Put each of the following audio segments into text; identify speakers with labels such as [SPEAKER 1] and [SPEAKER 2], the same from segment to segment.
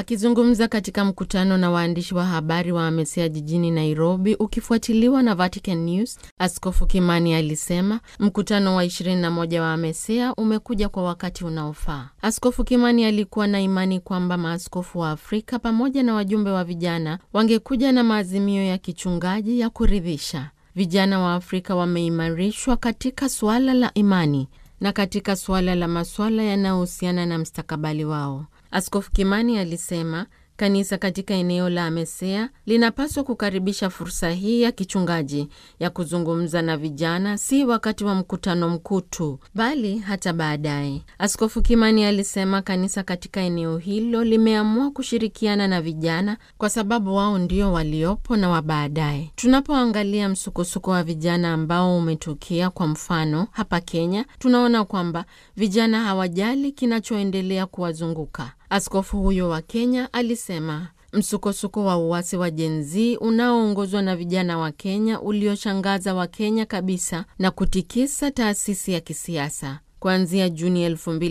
[SPEAKER 1] Akizungumza katika mkutano na waandishi wa habari wa AMESEA jijini Nairobi, ukifuatiliwa na Vatican News, Askofu Kimani alisema mkutano wa 21 wa AMESEA umekuja kwa wakati unaofaa. Askofu Kimani alikuwa na imani kwamba maaskofu wa Afrika pamoja na wajumbe wa vijana wangekuja na maazimio ya kichungaji ya kuridhisha. Vijana wa Afrika wameimarishwa katika suala la imani na katika suala la masuala yanayohusiana na mstakabali wao. Askofu Kimani alisema kanisa katika eneo la AMESEA linapaswa kukaribisha fursa hii ya kichungaji ya kuzungumza na vijana, si wakati wa mkutano mkuu tu, bali hata baadaye. Askofu Kimani alisema kanisa katika eneo hilo limeamua kushirikiana na vijana kwa sababu wao ndio waliopo na wa baadaye. Tunapoangalia msukosuko wa vijana ambao umetukia, kwa mfano hapa Kenya, tunaona kwamba vijana hawajali kinachoendelea kuwazunguka. Askofu huyo wa Kenya alisema msukosuko wa uasi wa Gen Z unaoongozwa na vijana wa Kenya ulioshangaza Wakenya kabisa na kutikisa taasisi ya kisiasa. Kuanzia Juni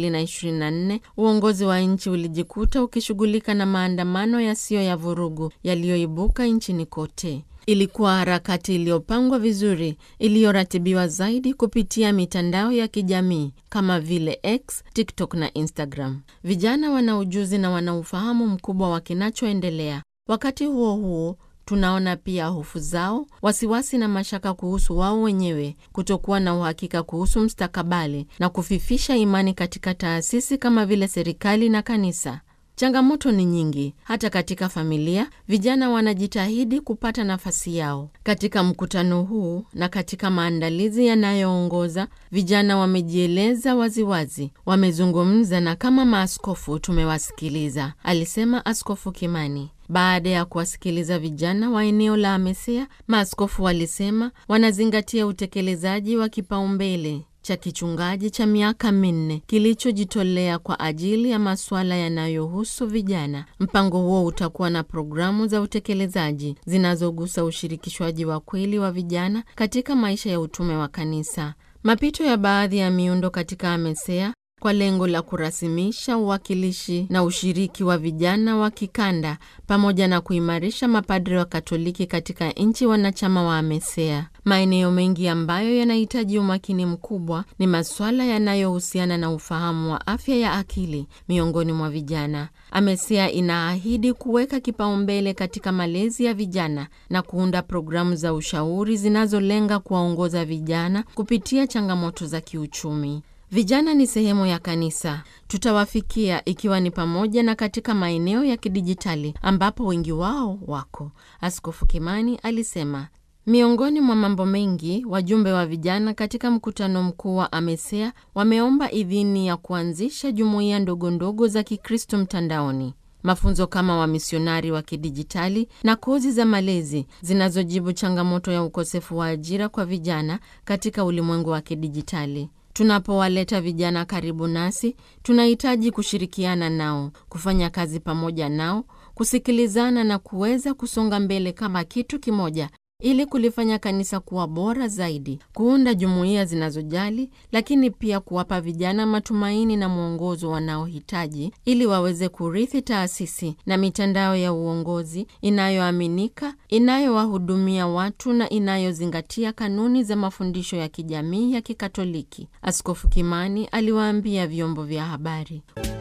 [SPEAKER 1] 2024 uongozi wa nchi ulijikuta ukishughulika na maandamano yasiyo ya vurugu yaliyoibuka nchini kote. Ilikuwa harakati iliyopangwa vizuri, iliyoratibiwa zaidi kupitia mitandao ya kijamii kama vile X, TikTok na Instagram. Vijana wana ujuzi na wana ufahamu mkubwa wa kinachoendelea. Wakati huo huo, tunaona pia hofu zao, wasiwasi na mashaka kuhusu wao wenyewe, kutokuwa na uhakika kuhusu mstakabali na kufifisha imani katika taasisi kama vile serikali na kanisa. Changamoto ni nyingi. Hata katika familia, vijana wanajitahidi kupata nafasi yao. Katika mkutano huu na katika maandalizi yanayoongoza, vijana wamejieleza waziwazi, wamezungumza na kama maaskofu tumewasikiliza, alisema Askofu Kimani. Baada ya kuwasikiliza vijana wa eneo la AMESEA, maaskofu walisema wanazingatia utekelezaji wa kipaumbele cha kichungaji cha miaka minne kilichojitolea kwa ajili ya masuala yanayohusu vijana. Mpango huo utakuwa na programu za utekelezaji zinazogusa ushirikishwaji wa kweli wa vijana katika maisha ya utume wa kanisa, mapito ya baadhi ya miundo katika AMESEA kwa lengo la kurasimisha uwakilishi na ushiriki wa vijana wa kikanda pamoja na kuimarisha mapadri wa Katoliki katika nchi wanachama wa AMESEA. Maeneo mengi ambayo yanahitaji umakini mkubwa ni masuala yanayohusiana na ufahamu wa afya ya akili miongoni mwa vijana. AMESEA inaahidi kuweka kipaumbele katika malezi ya vijana na kuunda programu za ushauri zinazolenga kuwaongoza vijana kupitia changamoto za kiuchumi. Vijana ni sehemu ya kanisa. Tutawafikia ikiwa ni pamoja na katika maeneo ya kidijitali ambapo wengi wao wako, Askofu Kimani alisema. Miongoni mwa mambo mengi, wajumbe wa vijana katika mkutano mkuu wa AMESEA wameomba idhini ya kuanzisha jumuiya ndogondogo za Kikristo mtandaoni, mafunzo kama wamisionari wa kidijitali na kozi za malezi zinazojibu changamoto ya ukosefu wa ajira kwa vijana katika ulimwengu wa kidijitali. Tunapowaleta vijana karibu nasi, tunahitaji kushirikiana nao, kufanya kazi pamoja nao, kusikilizana na kuweza kusonga mbele kama kitu kimoja ili kulifanya kanisa kuwa bora zaidi, kuunda jumuiya zinazojali, lakini pia kuwapa vijana matumaini na mwongozo wanaohitaji ili waweze kurithi taasisi na mitandao ya uongozi inayoaminika, inayowahudumia watu na inayozingatia kanuni za mafundisho ya kijamii ya Kikatoliki, Askofu Kimani aliwaambia vyombo vya habari.